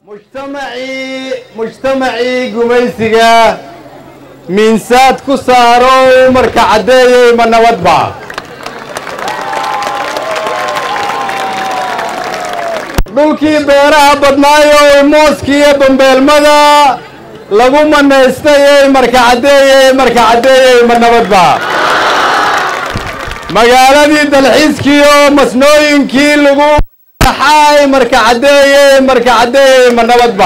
mujtamacii mujtamacii gumaysiga miinsaad ku saaro marka caddeeyey ma nabadba dhulkii beeraha badnaayoo mooskiiyo bambeelmada lagu manaystayey marka caddeeyey marka caddeeyey ma nabadba magaaladii dalxiiskiiyo masnooyinkii lagu xaay marka caddeeyey marka caddeeyey ma nabadba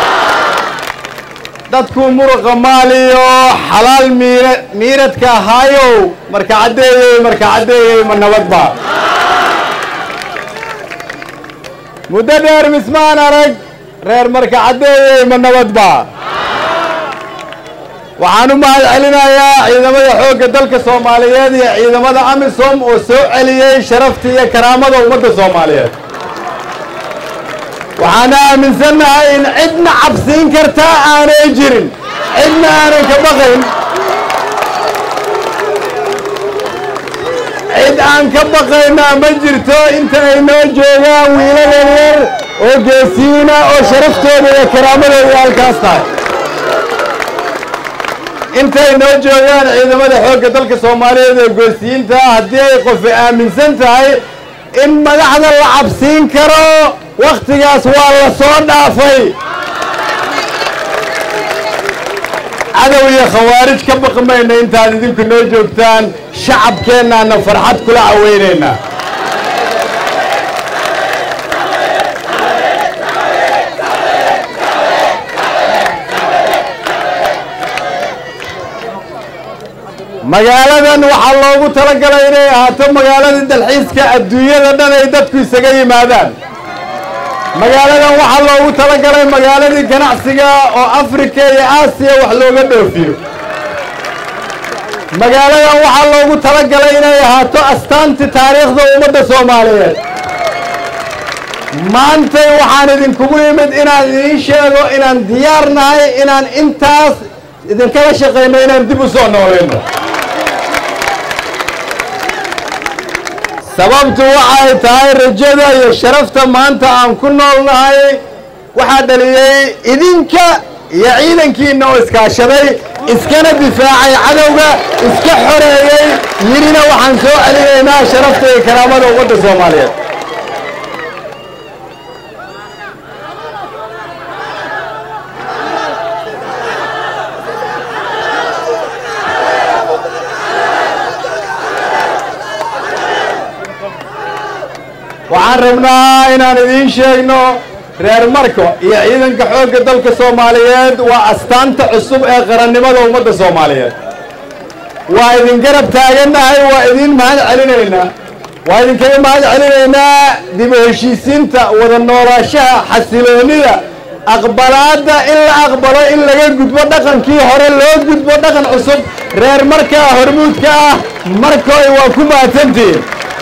dadku muruqa maaliyo xalaal miira miiradka ahaayow marka caddeeyey marka caddeeyey ma nabadba muddo dheer mismaan arag reer marka caddeeyey ma nabadba waxaan u mahad celinayaa ciidamada xoogga dalka soomaaliyeed iyo ciidamada amisom oo soo celiyey sharafta iyo karaamada ummadda soomaaliyeed waxaan aaminsannahay in cidna cabsiin kartaa aanay jirin cidna aanan ka baqayn cid aan ka baqaynaa ma jirto inta ay noo joogaan wiilal yaryar oo geesiina oo sharaftooda iyo karaamadooda halkaas tahay intay noo joogaan ciidamada xoogga dalka soomaaliyeed ee geesiyiinta haddii ay qofi aaminsan tahay in madaxda la cabsiin karo wakhtigaas waa la soo dhaafay cadow iyo khawaarij ka baqmayna intaad idinku noo joogtaan shacabkeennaana farxad kula caweynaynaa magaaladan waxaa loogu talagalay inay ahaato magaaladii dalxiiska adduunyada dhan ay dadku isaga yimaadaan magaaladan waxaa loogu talagalay magaaladii ganacsiga oo afrika iyo aasiya wax looga dhoofiyo magaaladan waxaa loogu talagalay inay ahaato astaantii taariikhda ummadda soomaaliyeed maantay waxaan idinkugu yimid inaan idiin sheego inaan diyaar nahay inaan intaas idinkala shaqayno inaan dib u soo noolayno sababtu waxay tahay rajada iyo sharafta maanta aan ku nool nahay waxaa dhaliyey idinka iyo ciidankiina oo iskaashaday iskana difaacay cadowga iska xoreeyey yidhina waxaan soo celinaynaa sharafta iyo karaamada ummadda soomaaliyeed waxaan rabnaa inaan idiin sheegno reer marko iyo ciidanka xoogga dalka soomaaliyeed waa astaanta cusub ee qarannimada ummadda soomaaliyeed waa idin garab taagannahay waa idin mahad celinaynaa waa idinkaga mahad celinaynaa dib u heshiisiinta wada noolaashaha xasiloonida aqbalaadda in la aqbalo in laga gudbo dhaqankii hore loo gudbo dhaqan cusub reer markaa hormuudka ah markoy waa ku mahadsantihiin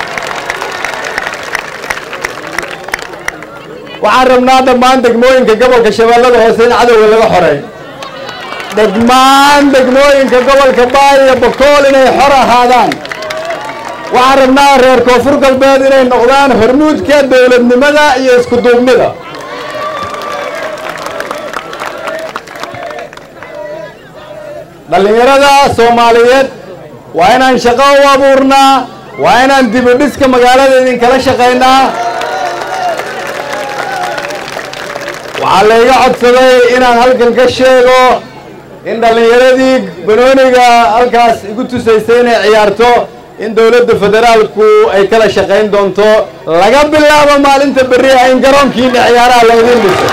waxaan rabnaa dhammaan degmooyinka gobolka shabeellada hoose in cadowga laga xoreey dhammaan degmooyinka gobolka baay iyo bokool inay xor ahaadaan waxaan rabnaa reer koonfur galbeed inay noqdaan hormuudka dowladnimada iyo isku duubnida dhallinyarada soomaaliyeed waa inaan shaqo u abuurnaa waa inaan dib u dhiska magaalada idinkala shaqaynaa waxaa layga codsaday inaan halkan ka sheego in dhallinyaradii banooniga halkaas igu tusaysay inay ciyaarto in dowladda federaalku ay kala shaqayn doonto laga bilaabo maalinta berri ah in garoonkiina ciyaaraha laydiin dhiso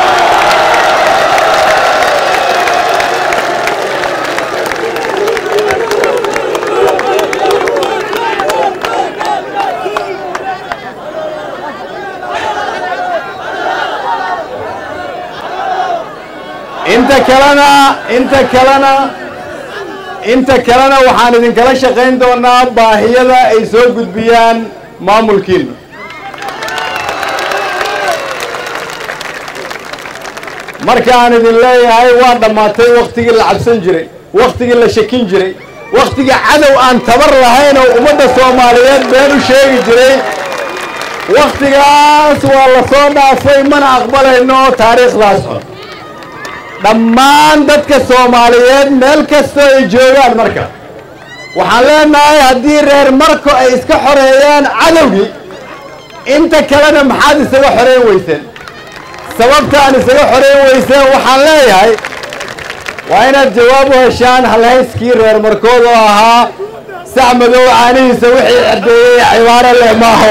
inta kalena inta kalena inta kalena waxaan idinkala shaqayn doonaa baahiyada ay soo gudbiyaan maamulkiina markaan idin leeyahay waa dhammaatay wakhtigii la cabsan jiray wakhtigii la shakin jiray wakhtigii cadow aan tabar lahayn oo ummadda soomaaliyeed been u sheegi jiray wakhtigaas waa la soo dhaafay mana aqbalayno taariikhdaas xun dhammaan dadka soomaaliyeed meel kastoo ay joogaan marka waxaan leenahay haddii reer marko ay iska xoreeyaan cadowgii inta kalena maxaad isaga xoreyn weyseen sababta aan isaga xoreyn weyseen waxaan leeyahay waa inaad jawaab u heshaan halhayskii reer markood oo ahaa sac madow caanihiisa wixii cerdeeyey cibaaro leh maaho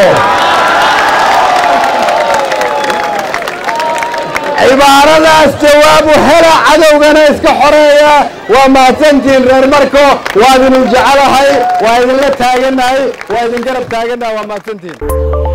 cibaaradaas jawaab u hela cadowgana iska xoreeya waa mahadsantihiin reer marko waa idinu jecelahay waa idinla taaganahay waa idin garab taaganahay waa mahadsantihiin